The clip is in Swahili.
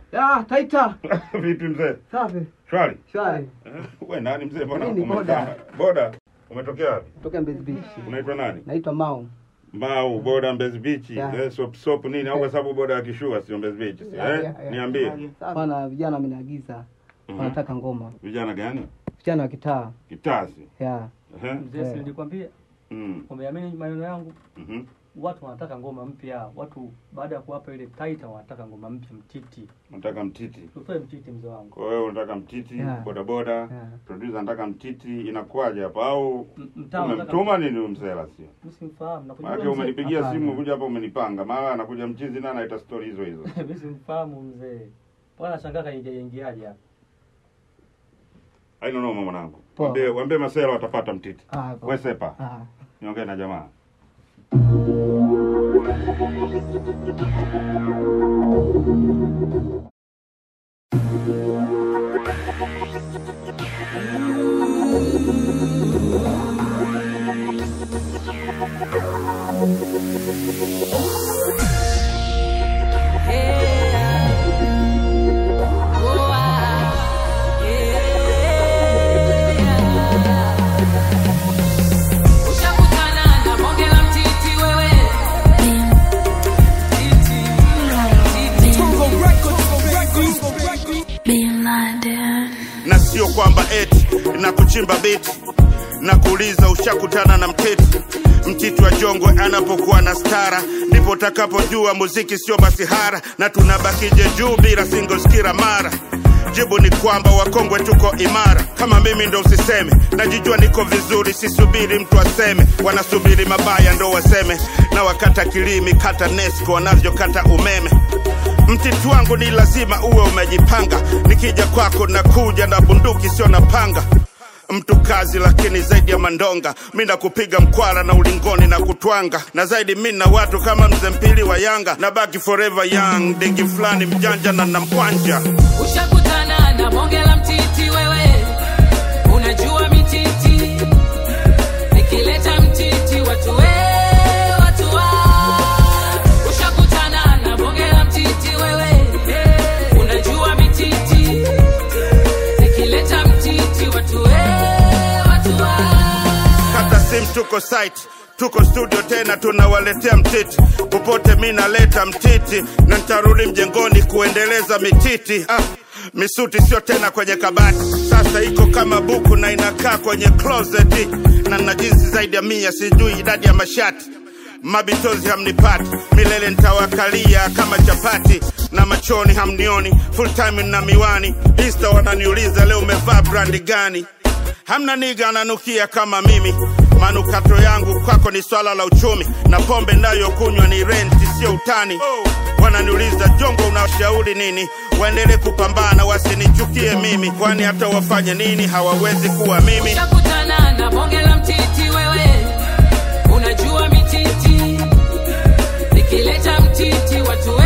Ah, Taita. Vipi mzee? Safi. Shwari? Shwari. Eh, Wewe nani mzee? Mbona Mimi ni umekaa? Boda. Umetokea wapi? Kutoka Mbezi Beach. Unaitwa nani? Naitwa Mau. Mau, boda Mbezi Beach. Yeah. Eh, sop sop nini? Au kwa sababu boda ya kishua sio Mbezi Beach, si, Yeah, eh? yeah, yeah. Niambie. Bwana vijana wameniagiza Mhm. wanataka ngoma. Vijana gani? Vijana wa kitaa. Kitasi. Yeah. Eh? Mzee, si nilikwambia Mm. umeamini maneno yangu. Mhm. Watu wanataka ngoma mpya. Watu baada ya kuwapa ile taita wanataka ngoma mpya, mtiti. Unataka mtiti. Tutoe mtiti, mzee wangu. Kwa hiyo unataka mtiti, Yeah. boda boda. Yeah. Producer anataka mtiti, inakuwaje hapa au M- Mtaa wanataka umemtuma nini huyu mzela sio? msimfahamu. Nakujua Maana mzee. umenipigia Hapana. simu kuja hapa umenipanga. Mara anakuja mchizi na anaita story hizo hizo. Mimi simfahamu mzee. Bwana shangaa kaingia ingiaje hapa. Haina noma mwanangu. Poa. Waambie waambie masela watapata mtiti. Ah, Wewe sepa. Ah. Niongee na jamaa. Ushakutana na bonge la mtiti wewe. Titi. Titi. na sio kwamba eti na kuchimba biti na kuuliza ushakutana na mtiti mtiti wa jongwe anapokuwa na stara ndipo utakapojua muziki sio masihara na tunabakije juu bila singles kila mara jibu ni kwamba wakongwe tuko imara kama mimi ndo usiseme najijua niko vizuri sisubiri mtu aseme wanasubiri mabaya ndo waseme na wakata kilimi kata nesco wanavyokata umeme mtiti wangu ni lazima uwe umejipanga nikija kwako nakuja na bunduki sio na panga mtu kazi lakini zaidi ya mandonga mi nakupiga mkwara na ulingoni na kutwanga na zaidi mi na watu kama mzee mpili wa yanga na baki forever young digi fulani mjanja na namkwanja Ushakutana na bonge la mtiti wewe, unajua mititi nikileta mtiti watu we watu wa. Ushakutana na bonge la mtiti wewe, unajua mititi nikileta mtiti watu we watu wa. kata sim tuko site tuko studio tena tunawaletea mtiti popote mi naleta mtiti na ntarudi mjengoni kuendeleza mititi ah, misuti sio tena kwenye kabati sasa iko kama buku na inakaa kwenye closet na na jinsi zaidi ya mia sijui idadi ya mashati mabitozi hamnipati milele ntawakalia kama chapati na machoni hamnioni full time na miwani insta wananiuliza leo umevaa brandi gani hamna niga ananukia kama mimi manukato yangu kwako ni swala la uchumi na pombe nayokunywa ni renti sio utani wananiuliza jongo unashauri nini waendelee kupambana wasinichukie mimi kwani hata wafanye nini hawawezi kuwa mimi Ushakutana na bonge la mtiti wewe, unajua mititi nikileta mtiti watu we